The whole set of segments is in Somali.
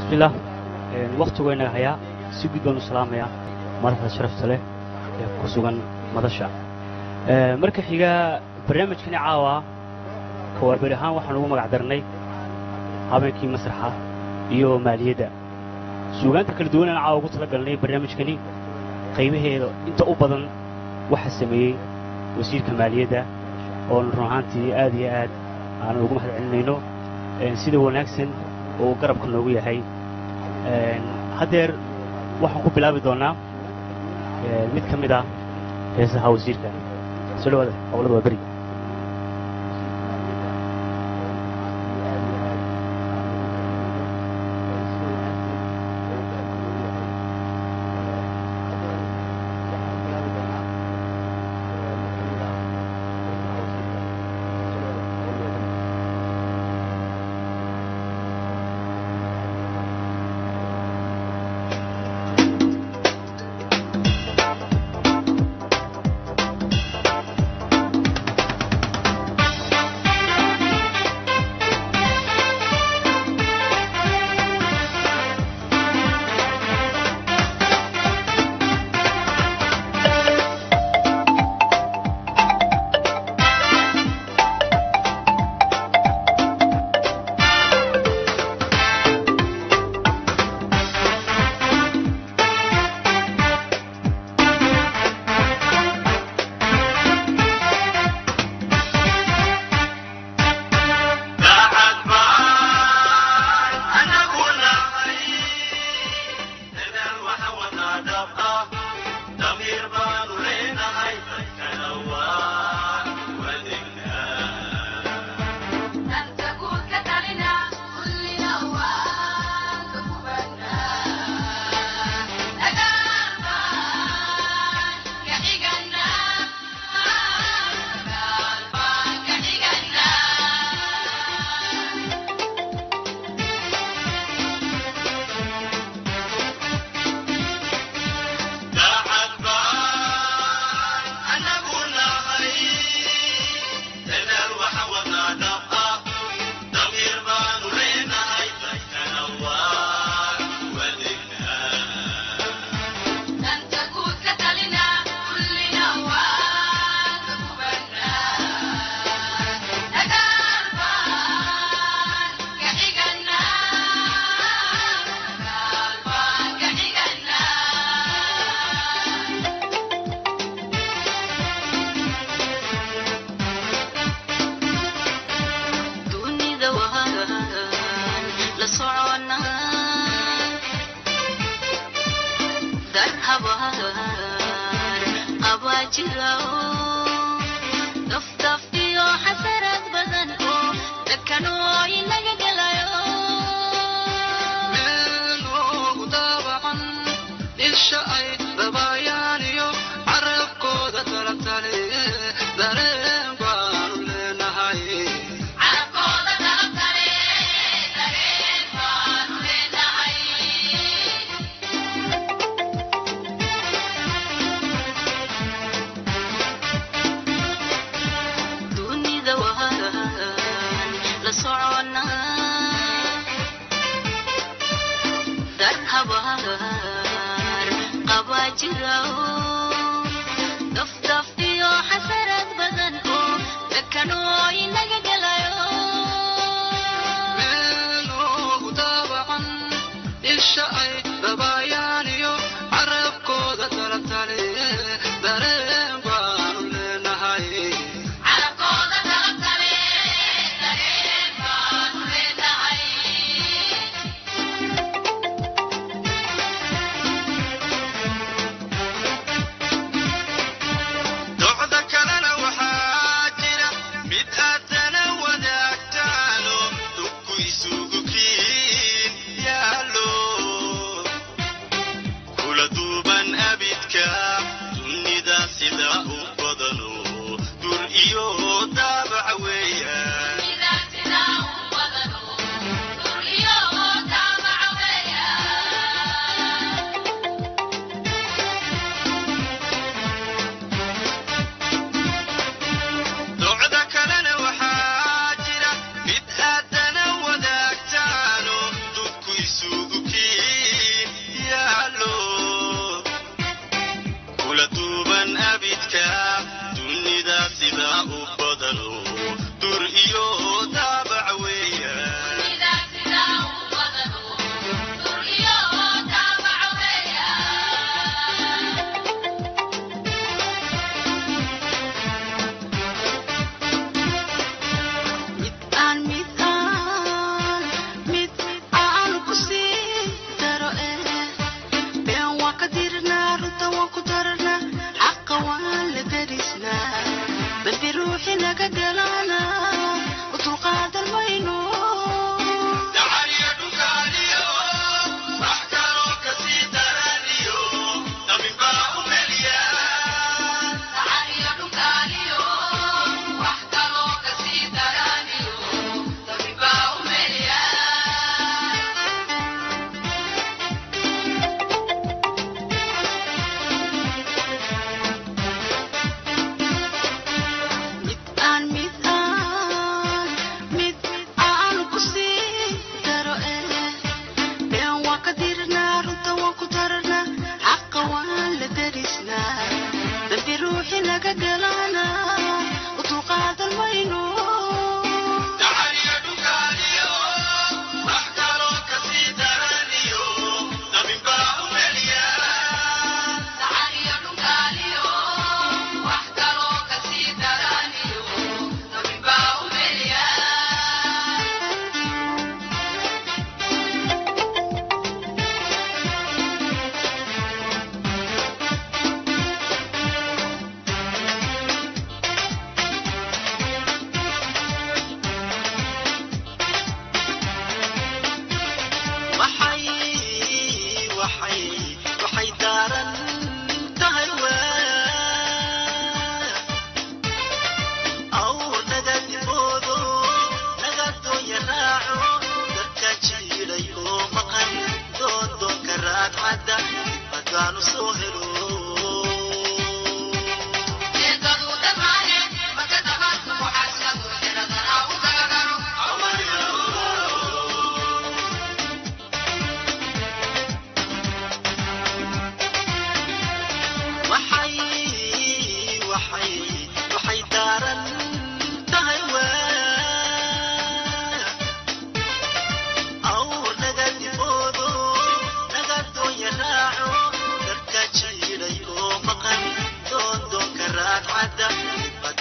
bismillaah wakhtigu inaga hayaa si guud baan u salaamayaa madaxda sharafta leh ee ku sugan madasha marka xiga barnaamijkani caawa kawaarberi ahaan waxaan ugu magac darnay habeenkii masraxa iyo maaliyadda suugaanta kala duwan aan caawa ugu tala galnay barnaamijkani qaybaheeda inta u badan waxa sameeyey wasiirka maaliyadda oon run ahaantii aad iyo aad aanan ugu mahad celinayno sida wanaagsan oo garabka noogu yahay haddeer waxaan ku bilaabi doonnaa mid ka mid ah heesaha wasiirka soo dhawaada howlada waa beri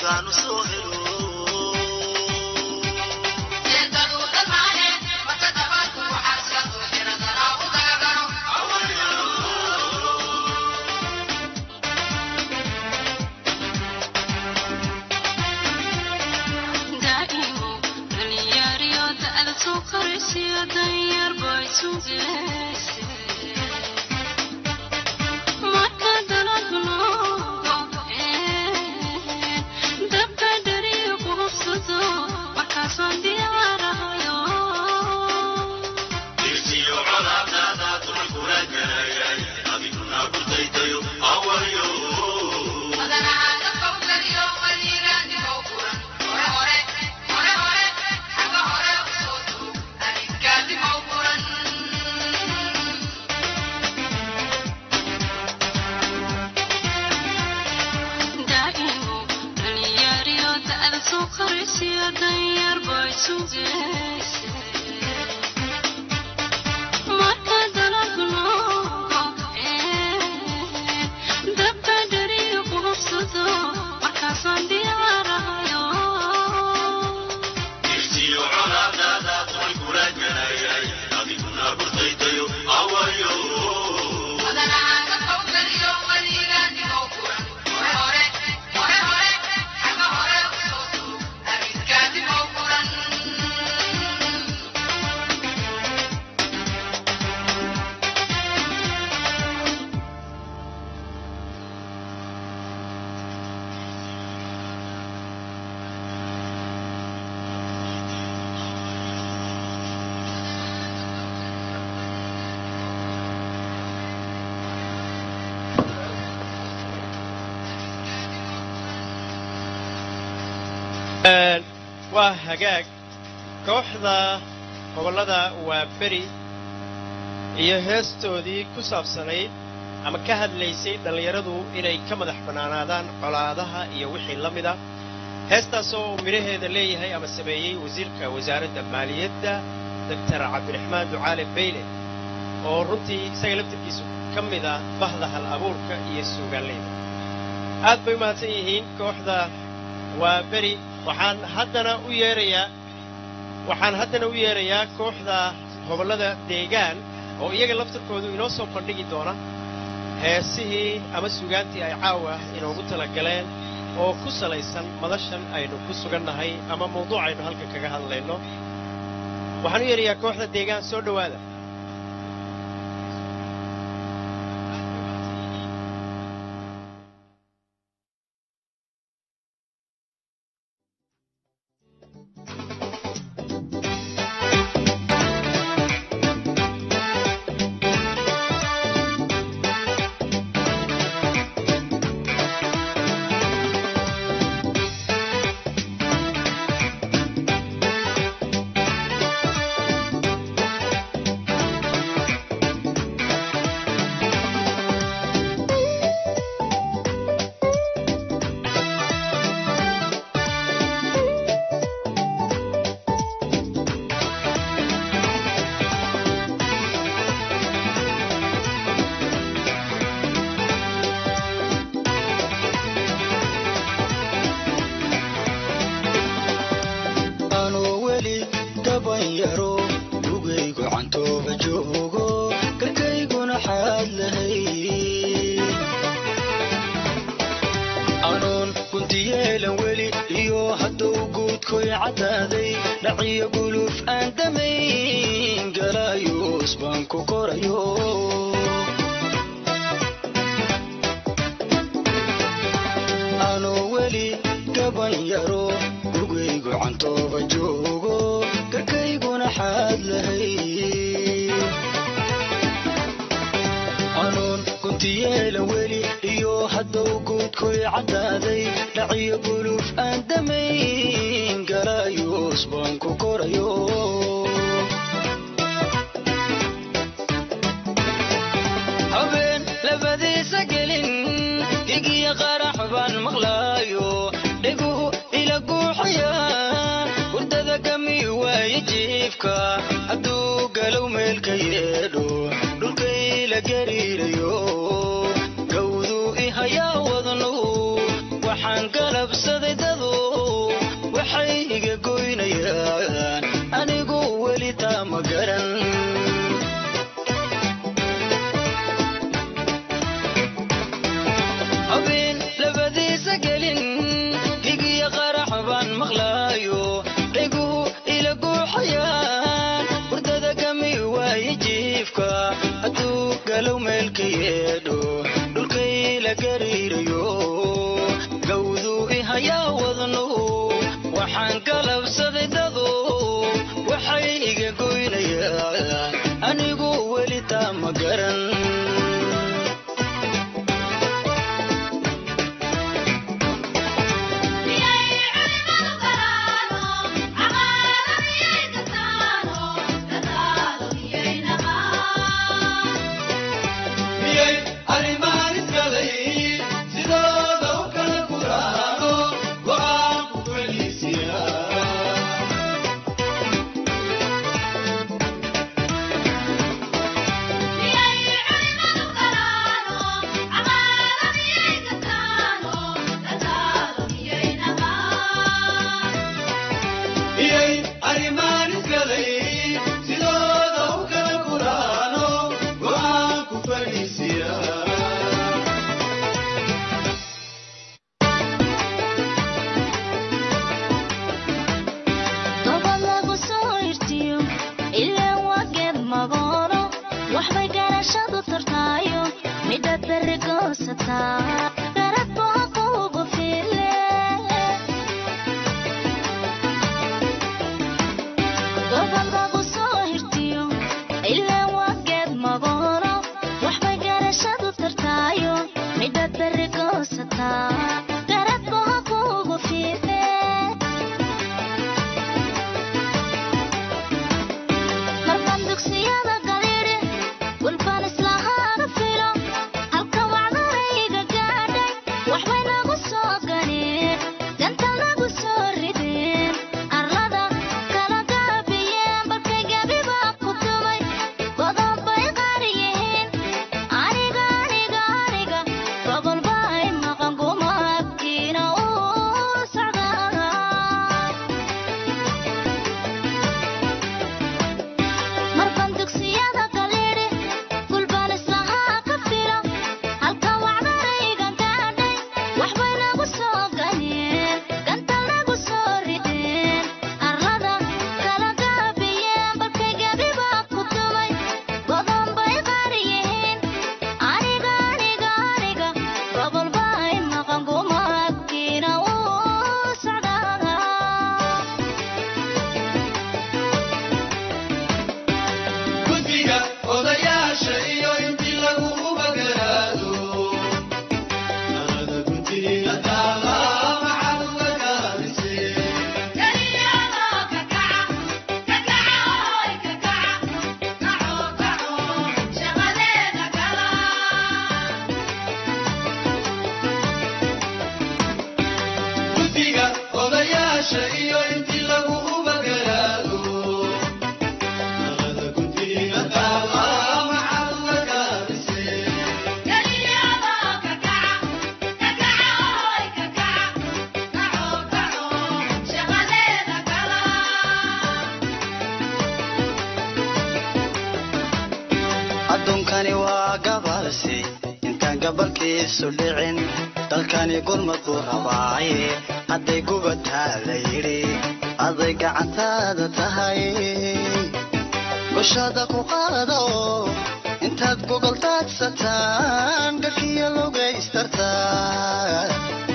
markaanu soo helo daa'imo dhalinyariyo da'da soo koraysiyo danyar bay sugeyse marka daladu noqdeen dabka dhariyo ku hubsado markaasaan diyaarahayo dirsiyo colaadaada dulkula galayay adiguna gurdaydayo awayo daa'imo dhalinyariyo da'da soo koraysiyo danyar bay sugeyse marka daladu noqdeen dabka dhariyo ku hubsado markaasaan diyaarahayo dirsiyo colaadaada dulkula galayay adiguna gurdaydayo awayo waa hagaag kooxda gobollada waa beri iyo heestoodii ku saabsanayd ama ka hadlaysay dhallinyaradu inay ka madax bannaanaadaan colaadaha iyo wixii la mid ah heestaasoo midhaheeda leeyahay ama sameeyey wasiirka wasaaradda maaliyadda doctor cabdiraxmaan ducaale beyle oo runtii isaga laftirkiisu ka mid ah bahda hal abuurka iyo suugaanleyda aad bay u mahadsan yihiin kooxda waa beri waxaan haddana u yeerayaa waxaan haddana u yeerayaa kooxda gobollada deegaan oo iyaga laftirkoodu inoo soo bandhigi doona heesihii ama sugaantii ay caawa inoogu talagaleen oo ku salaysan madashan aynu ku sugannahay ama mawduuc aynu halkan kaga hadlayno waxaan u yeerayaa kooxda deegaan soo dhowaada anoo weli gaban yaro lugaygu cantooba joogo garkayguna xaad lahay anoon guntiyeelan weli iyo hadduu guudkoy caddaaday dhaciyo guluf aan damayn galaayuus baan ku korayo anoo weli gaban yaro lugaygu cantooba joogo garkayguna xaad lahay anoon guntiyeelan weli iyo hadduu guudkoy caddaaday dhaciyo guluf aan damayn galaayuus baan ku korayo habeen labadiisa gelin gigiya qarax baan maqlaayo dhiguhu ila guuxayaan hurdada gami waaye jiifka hadduu galow meelka yeedho dhulkayla gariirayo gawduu ihayaa wadnu waxaan galabsaday dadu habeen labadiisa gelin higiya qarax baan maqlaayo dhiguhu ila guuxayaan hurdada gami waaye jiifka hadduu galow meelka yeedho dhulkay la gariirayo gawduu ihayaa wadno waxaan galabsaday dado waxay iga goynayaan anigu weli taa ma garan miyay arrimahan iskalay sidooda u kala guraano go'aan ku feliisiya miyay arrimahan iskalay sidooda u kala guraano go'aan ku feliisiya Gobol lagu soo irtiyo ilaa wageed magooro waxbay garashadu tartaayo midhaad berri goosataa garad baa kuugu file gobol lagu soo irtiyo ilaa wageed magooro waxbay garashadu tartaayo midhaad berri goosataa garad baa kuugu file markaan dugsiyada galiidhi walbaan islahaana filo halka wacdarayga gaadhay waxbay nagu soo ganeen ganta nagu soo rideen arlada kala gaabiyeen balkay gebibaa ku tumay godoon bay qaari yihiin aniga aniga aniga gobol bay maqan gumaabkiina uu socdaa markaan dugsiyada galiidhi gulbaan islahaa ka filo halka wacdarayga gaadhay waxbay nagu soo ganeen ganta nagu soo rideen arlada kala gaabiyeen balkay gebibaa ku tumay godoon bay qaari yihiin aniga aniga aniga gobol bay maqan gumaabkiina uu socdaa guddiga odayaasha iyo intii lagu ubagaraado nalada guddiga taala maxaad uga gaabisee guddiga odayaasha iyo intii lagu ubagaraado nalada guddiga taala maxaad uga gaabisee adduunkani waa gabalsi intaan gabalkiisu dhicin dalkani gurmad buu rabaaye hadday gubataa la yidhi aday gacantaada tahay bushada ku qaada oo intaad gogol daadsataan garkiya logaystartaa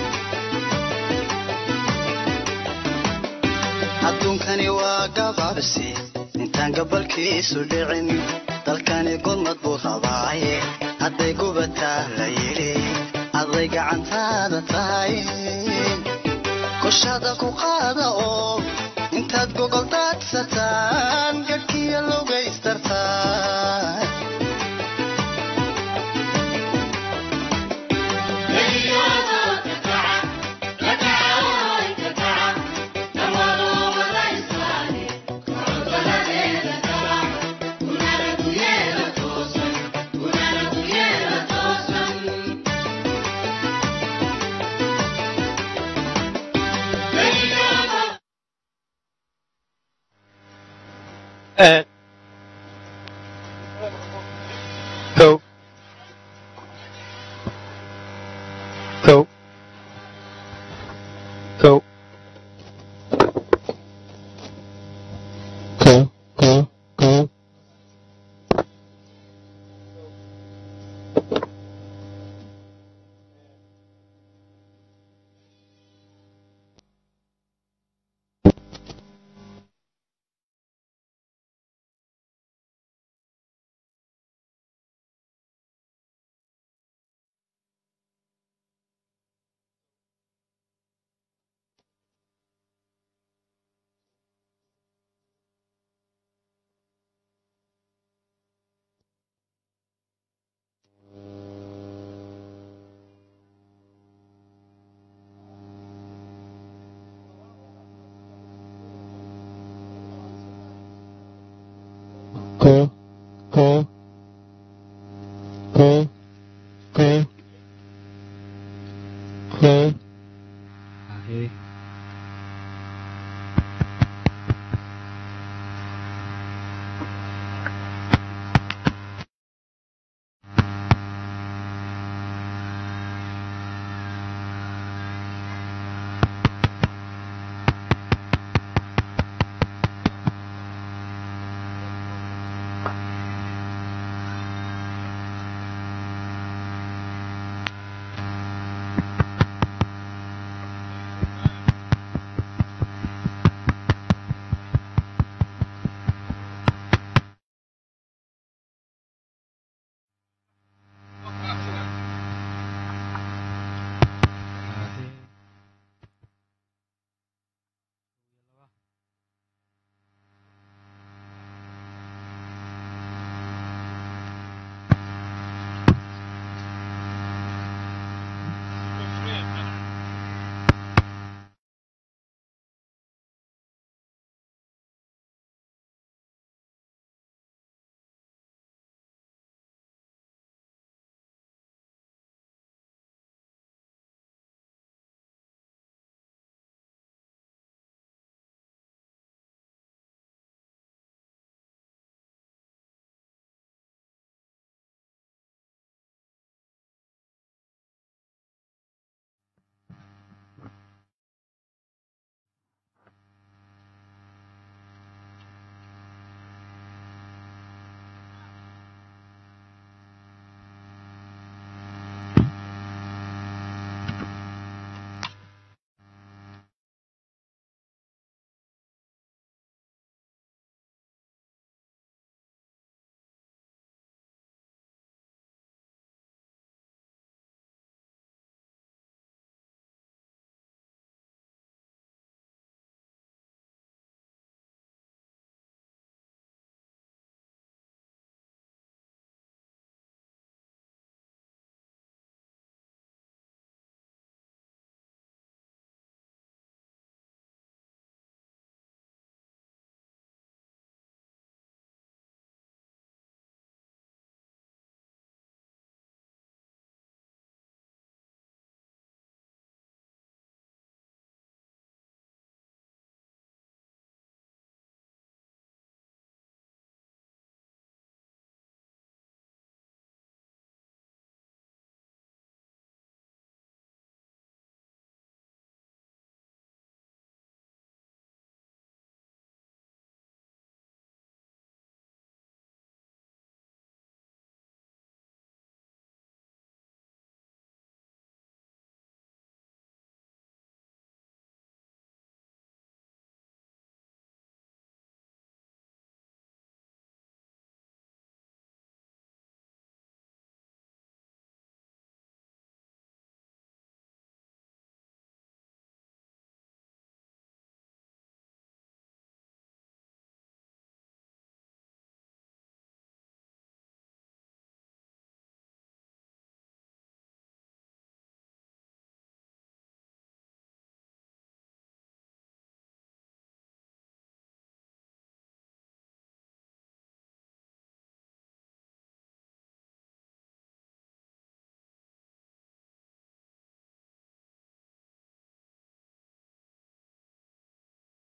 adduunkani waa gabalsi intaan gabalkiisu dhicin dalkani gurmad buu rabaaye hadday gubataa la yidhi aday gacantaada tahay kushada ku qaada oo intaad gogol daadsataan garkiya logaystartaa Okay.